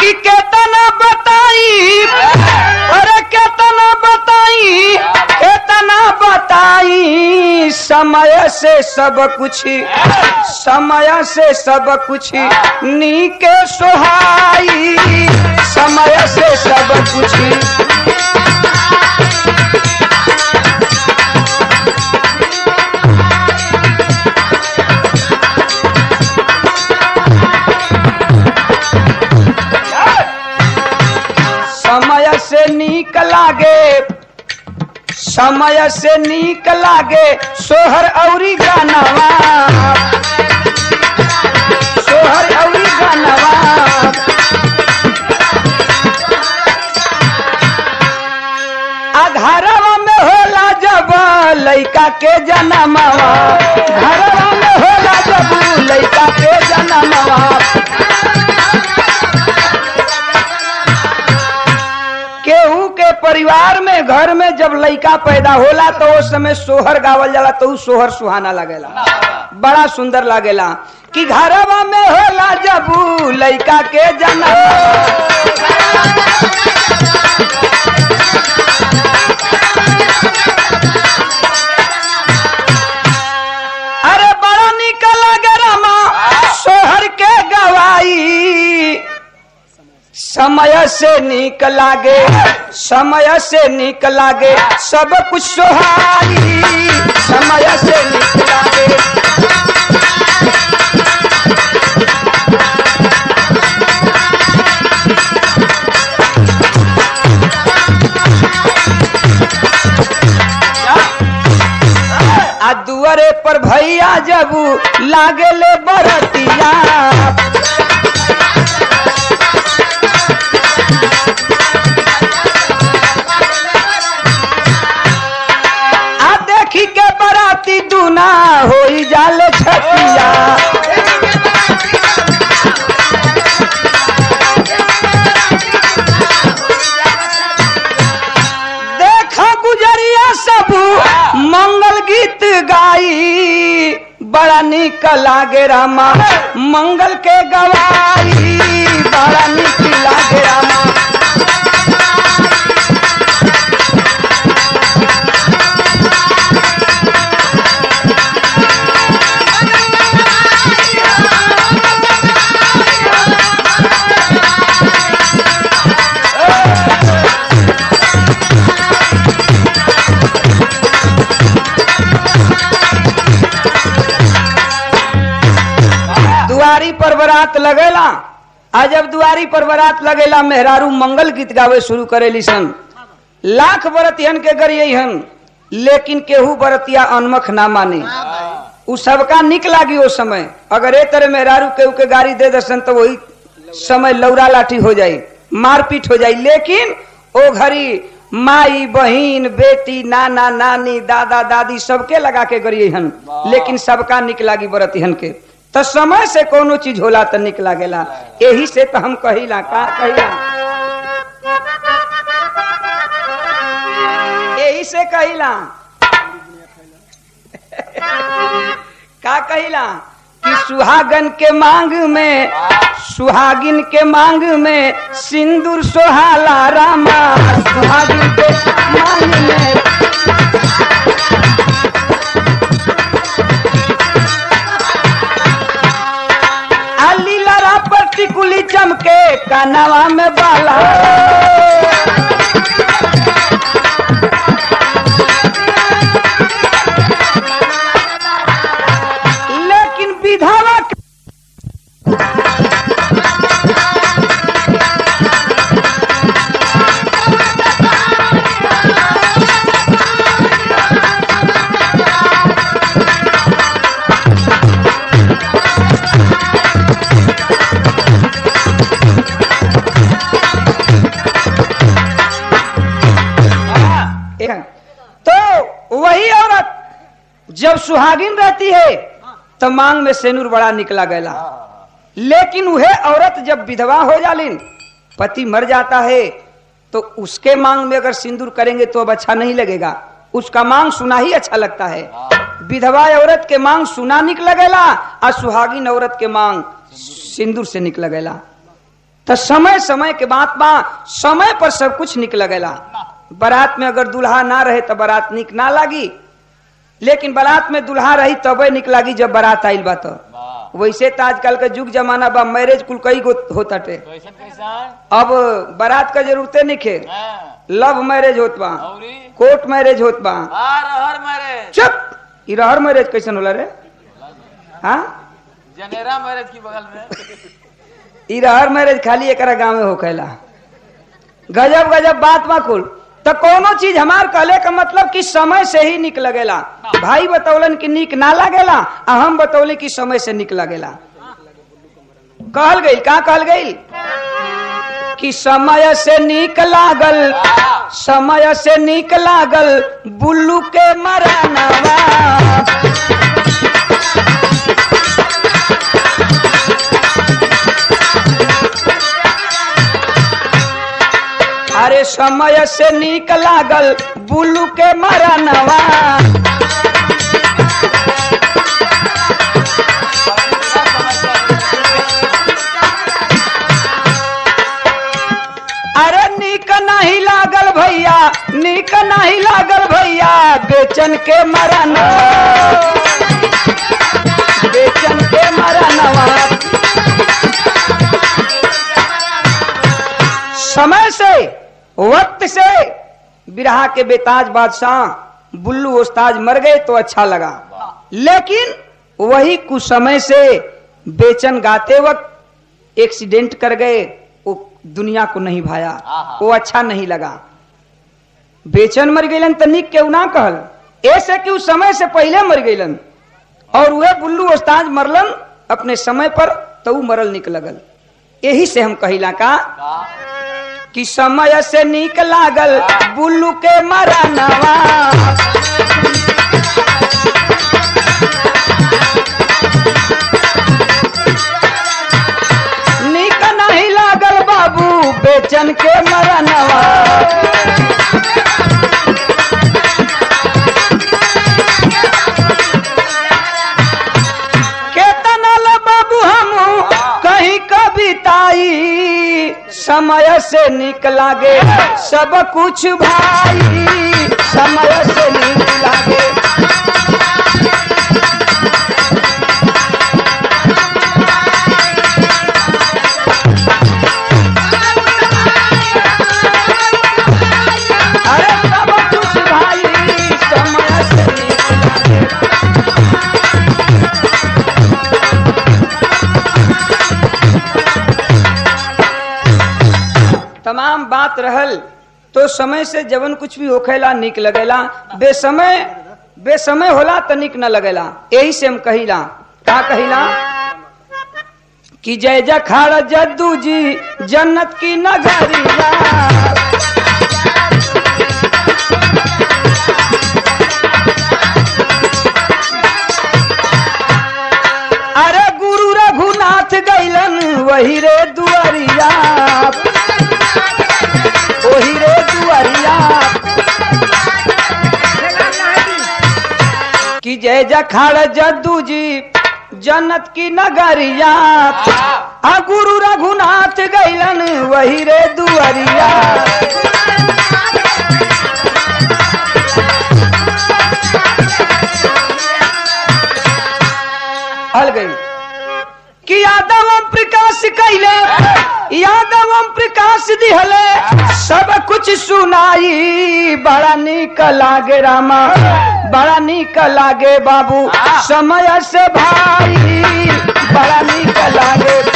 कि केतना बताई अरे केतना बताई केतना बताई समय से सब कुछ समय से सब कुछ नीके सोहाई समय से सब कुछ समय से नीक लागे समय से नीक लागे सोहर औरी गानवा सोहर औरी गानवा घरवा में होला जब लइका के जनमवा घरवा में होला जब लइका के जनमवा केहू के परिवार में घर में जब लइका पैदा होला तो उस समय सोहर गावल जाला तो उ सोहर सुहाना लगेला बड़ा सुंदर लागेला कि घरवा में होला जब उ लइका के जन्म अरे बड़ा निक लगे रमा सोहर के गवाई समय से निक लागे समय से निक लागे सब कुछ सोहारी समय से निक लागे आ दुआरे पर भैया जबू लागे ले बरतिया आ देखी के बराती दूना होई जाले छतिया देखा गुजरिया सब मंगल गीत गाई बड़ा निक लागे रामा मंगल के गवाई बड़ा निक लागे रामा दुआरी पर बरात लगेला आ जब दुआरी पर बरात लगेला मेहरारू मंगल गीत गावे शुरू करेली सन लाख बरतियन के गरियन लेकिन केहू बरतिया अनमख ना माने उ सबका निक लागी ओ समय अगर ए तरह मेहरारू केहू के गाड़ी दे दसन तो वही समय लौरा लाठी हो जाई मारपीट हो जाई लेकिन ओ घड़ी माई बहिन बेटी नाना नानी दादा दादी सबके लगा के गरियन लेकिन सबका निक लागी बरतियन के तो समय से कोनो चीज होला तो निक लागेला यही से तो हम कहिला का कहिला यही से कहिला का कहिला कि सुहागन के मांग में सुहागिन के मांग में सिंदूर सोहाला रामा सुहागिन के मांग में अली लरा पर टिकुली चमके कानवा में बाला लेकिन विधवा के- एक- तो वही औरत जब सुहागिन रहती है तो मांग में सेनूर बड़ा निकला गया लेकिन वह औरत जब विधवा हो जालिन पति मर जाता है तो उसके मांग में अगर सिंदूर करेंगे तो अब अच्छा नहीं लगेगा उसका मांग सुना ही अच्छा लगता है विधवा औरत के मांग सुना निक लगेला और सुहागिन औरत के मांग सिंदूर से निक लगेला तो समय समय के बात बा समय पर सब कुछ निक लगेला बारात में अगर दुल्हा ना रहे तो बारात निक ना लागी लेकिन बारात में दुल्हा रही तबे निक लागी जब बारात आइल बा तो वाह वैसे तो आजकल का युग जमाना बा मैरिज कुल कई गो होता टे कैसन कैसन अब बारात का जरूरते नहीं खे हाँ, लव मैरिज होत बा औरी कोर्ट मैरिज होत बा आ रहर मैरिज चुप ई रहर मैरिज कैसन होला रे हाँ जनेरा मैरिज की बगल में ई रहर मैरिज खाली एकरा गांव में होखेला गजब गजब बात बा कुल तो कोनो चीज हमार कहले का मतलब कि समय से ही निक लगेला भाई बतौलन कि निक ना लगेला आ हम बतौले कि समय से निक लगेला कहल गई का कहल गई कि समय से निक लागल समय से निक लागल बुल्लू के मरानवा अरे समय से निक लागल बुल्लू के मरनवा अरे निक नहीं लागल भैया निक नहीं लागल भैया बेचन के मरनवा बेचन के मरनवा समय से वक्त से बिरहा के बेताज बादशाह बुल्लू उस्ताज मर गए तो अच्छा लगा लेकिन वही कुछ समय से बेचन गाते वक्त एक्सीडेंट कर गए वो दुनिया को नहीं भाया आहा। वो अच्छा नहीं लगा बेचन मर गईलन तो निक केहू ना कहल ऐसे कि उस समय से पहले मर गईलन और वह बुल्लू उस्ताज मरलन अपने समय पर तो ऊ मरल निक लगल यही से हम कहिला का का कि समय से निक लागल बुल्लू के मरनवा निक नहीं लागल बाबू बेचन के मरनवा केतना ल बाबू हम कहीं कविताई समय से निक लागे सब कुछ भाई समय से निक लागे अरे सब कुछ भाई समय से निक लागे तमाम बात रहल तो समय से जवन कुछ भी होखेला निक लगेला बेसमय बेसमय होला तो निक न लगेला यही से हम कहिला का कहिला कि जय जखाड़ जद्दू जी जन्नत की नगरिया अरे गुरु रघुनाथ गैलन वही रे दुआरिया वही रे दुआरिया कि जय जखाड़ जद्दू जी जन्नत की नगरिया आ गुरु रघुनाथ गैलन वही रे दुआरिया हल गई कि यादव ओम प्रकाश कैले यादव ओम प्रकाश दिहले सब कुछ सुनाई बड़ा निक लागे रामा बड़ा निक लागे बाबू समय से भाई बड़ा निक लागे